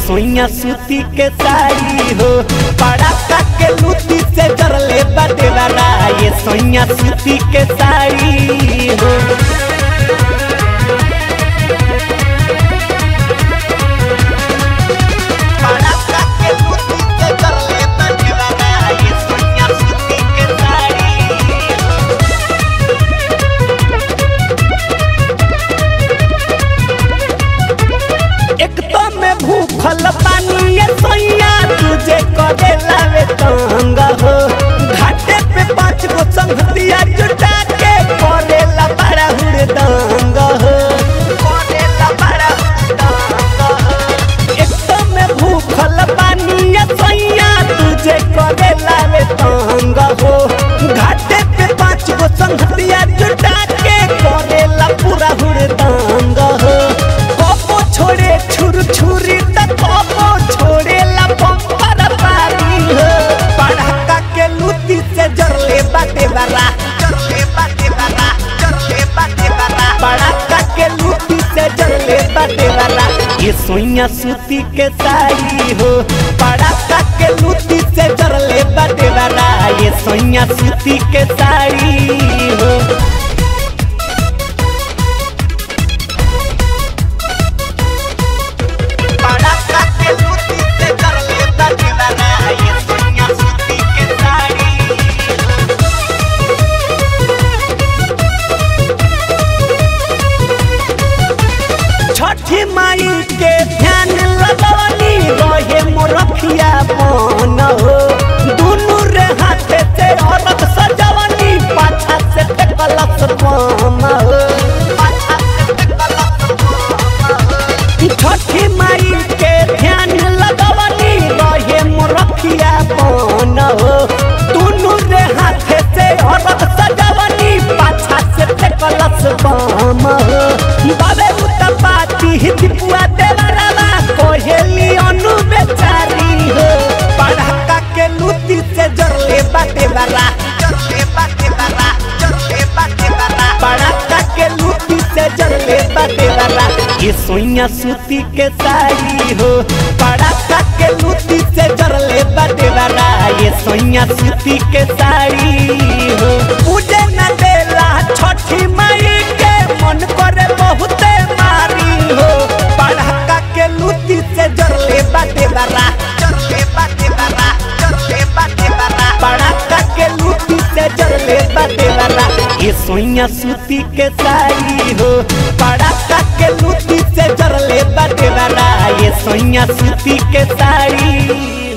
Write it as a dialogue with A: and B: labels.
A: सोइया सूती के साड़ी हो पड़ाका के लूटी से जरले बदेवरा ये सोइया सूती के साड़ी हो पड़ाका के लूटी से जरले बदेवरा ये सोइया सूती के साड़ी हो एक तो में भूखल पानी ये सोइया तुझे करे लावे तंग हो घाटे पे पांच गो संगतिया जुटा के करे ला बड़ा हुड़दंग हो करे ला बड़ा हुड़दंग हो एक तो में भूखल पानी ये सोइया तुझे करे लावे तंग हो घाटे पे पांच गो संगतिया जुटा के करे ला पूरा हुड़दंग हो कोपो छोड़े छुर छुरी त कोपो छोड़े ला पंपर पारी हो पड़ाका के लूटी से जरले बाटे बरा जरले बाटे बरा जरले बाटे बरा पड़ाका के लूटी से जरले बाटे बरा ये सोइया सूती के साड़ी हो पड़ाका के लूटी से जरले बाटे बरा ये सोइया सूती के साड़ी हो पड़ाका के लूटी से जरले बाटे बरा ये सोइया सूती के साड़ी हो छठी माई के ध्यान लगवनी रहे मोरखिया मन हो दुनु रे हाथे से औरत सजवनी पाछा से टेकलस पाम हो पाछा से टेकलस पाम हो छठी माई के ध्यान लगवनी रहे मोरखिया मन हो दुनु रे हाथे से औरत सजवनी पाछा से टेकलस पाम हो बाबे उतपाती हिपुआ देवरवा कोहेली अनु बेचारी हो पढ़ाका के लूटी से जरले बाटे बरा जरले बाटे बरा जरले बाटे बरा पढ़ाका के लूटी से जरले बाटे बरा ये सोइया सूती के साड़ी हो पढ़ाका के लूटी से जरले बाटे बरा ये सोइया सूती के साड़ी हो पूजे न देला छठी माई के मन करे बहुते मारी हो पढ़ाका के लूटी से जरले बाटे बरा जरले बाटे बरा जरले बाटे बरा पढ़ाका के लूटी से जरले बाटे बरा ये सोइया सूती के साड़ी हो पढ़ाका के लूटी से जरले बाटे बरा ये सोइया सूती के साड़ी